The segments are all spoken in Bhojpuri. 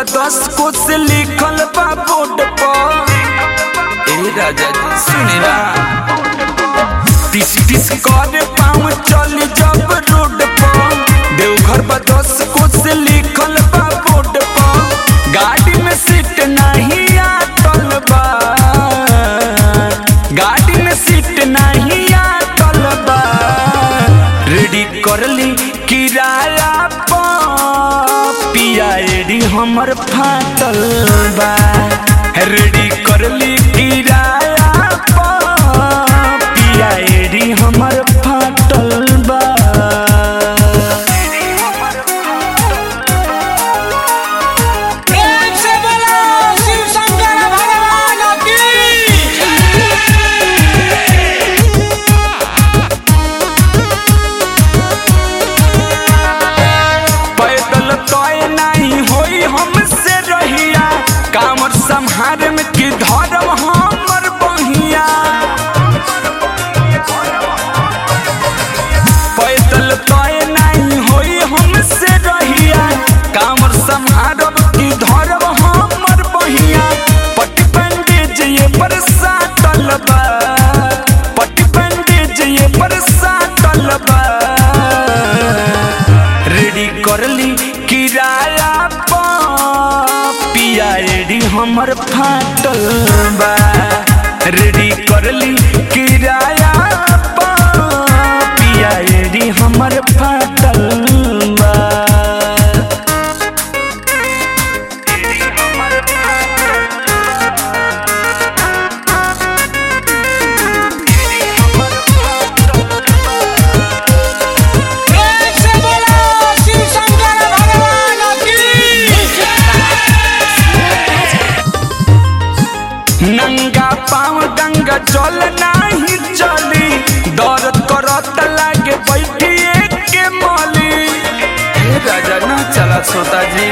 दस को से लिखल बा बोर्ड पर ए राजा जी सुने ना टिस टिस कर पाँव चल जब रोड पर देवघर बा दस को से लिखल बा बोर्ड पर गाड़ी में सीट नहीं आटल बा गाड़ी में सीट नहीं आटल बा रेडी कर ली किराया पर पिया एडी हमर फाटल बा रेडी कर ली किराया पर पिया एडी हमर फाटल बा प्रेम से बोलो शिव शंकर भगवान की पैदल तय नहीं होई हमसे रहिया कामर संहार में की धरम हमर बहिया पैदल तय नहीं होई हमसे रहिया कामर संहारब की धरम हमर बहिया पट्टी पंडित ये पर साटल बा पट्टी पंडित ये पर साटल बा रेडी कर ली किराया पर पिया एडी हमर फाटल बा रेडी कर ली किराया पर पिया एडी हमर फाटल बा प्रेम से बोलो शिव शंकर भगवान की नंगा पाँव गंगा जल नाही चली दर्द करत लागे बैठिए के मली हे राजा ना चला सोता जी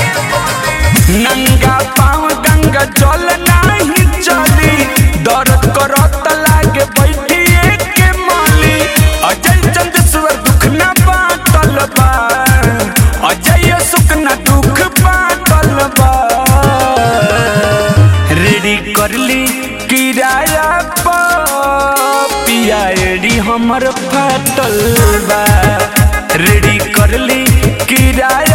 नंगा पाँव गंगा जल नाही चली दर्द करत लागे बैठिए के मली अजय चंद्रेश्वर दुख ना बाटल बा अजय सुख ना दुख बाटल बा रेडी कर ली किराया पर पिया एडी हमर फाटल बा रेडी कर ली किराया